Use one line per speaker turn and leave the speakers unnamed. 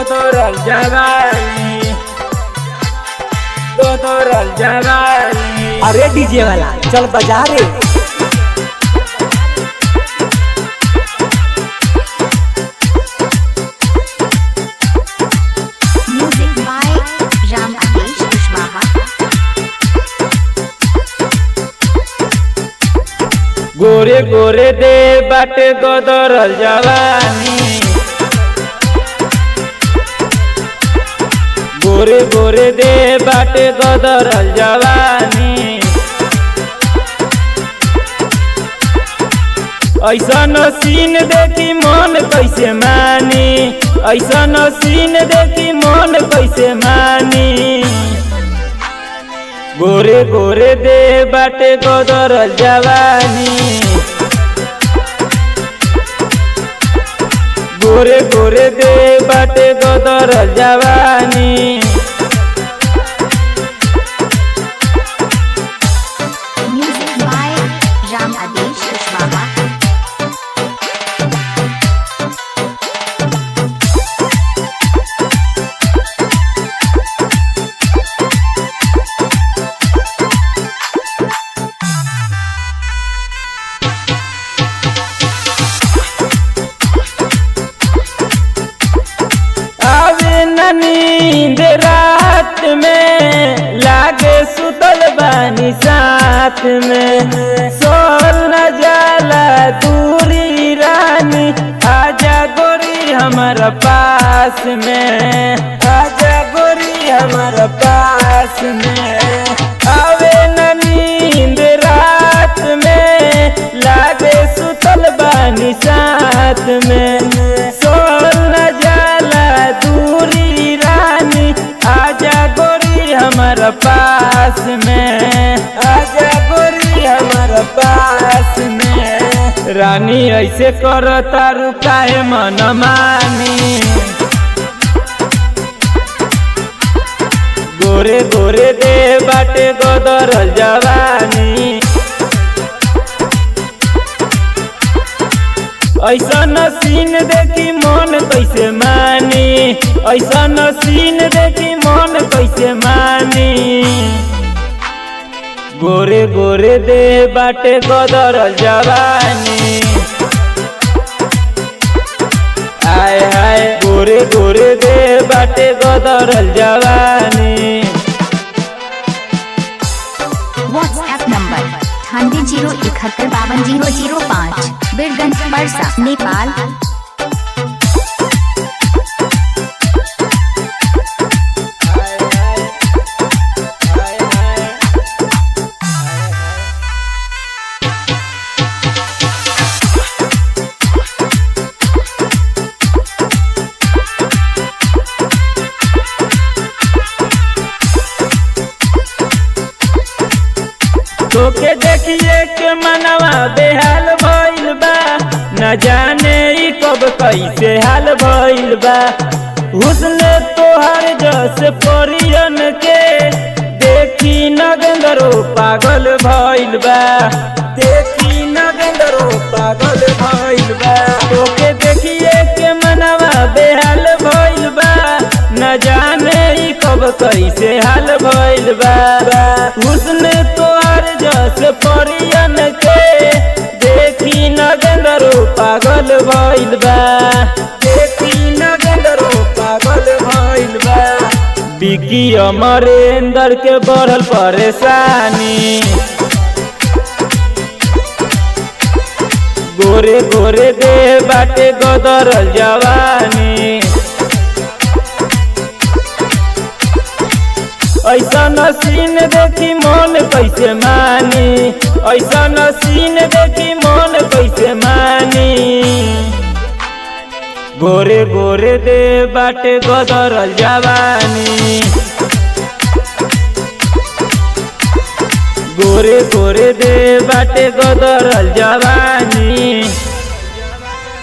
Gotoro Jabali Gotoro Jabali
अरे DJ वाला चल बजा रे
Music by Ram Adesh Kushwaha.
गोरे गोरे दे बाटे गदरल जवानी गोरे गोरे दे बाटे गदरल जवानी ऐसन सीन देखी मन कैसे मानी ऐसन सीन देखी मन कैसे मानी गोरे गोरे दे बाटे गदरल जवानी गोरे गोरे दे बाटे गदरल जवानी
Music by Ram Adesh Kushwaha.
आवे न नींद रात में लागे सुतल बानी साथ में सोल न जाला दूरी रानी आजा गोरी हमारा पास में आजा गोरी हमारा पास में आवे न नींद रात में लागे सुतल बानी साथ में सोल न जाला दूरी रानी आजा गोरी हमारा पास में आजा गोरी हमारा पास में रानी ऐसे कर तारू काहे मन मानी गोरे गोरे दे बाटे गोदर जवानी ऐसन सीन देखी मन कैसे मानी ऐसन सीन देखी मन कैसे मानी गोरे गोरे दे बाटे गोदर जवानी आय हाय गोरे गोरे दे बाटे गोदर जवानी
WhatsApp number अठानवे जीरो इकहत्तर बावन जीरो जीरो पाँच बीरगंज परसा नेपाल
तोके देखिए के मनवा बेहाल भइल बा न जाने ई कब कैसे हाल भइल बा हुस्न तोहर जस परियन के देखी नगंदरो पागल भइल बा देखी नगंदरो पागल भइल बा तोके देखिए के मनवा बेहाल भइल बा न जाने ई कब कैसे हाल भइल बा हुस्न तोहर जस परियन के देखी नगंदरो पागल भइल बा देखी नगंदरो पागल भइल बा बिकी अमरेंद्र के बढ़ल परेशानी गोरे गोरे दे बाटे गदरल जवानी ऐसन सीन देखी मन कैसे मानी ऐसन सीन देखी मन कैसे मानी गोरे गोरे दे बाटे गदरल जवानी गोरे गोरे दे बाटे गदरल जवानी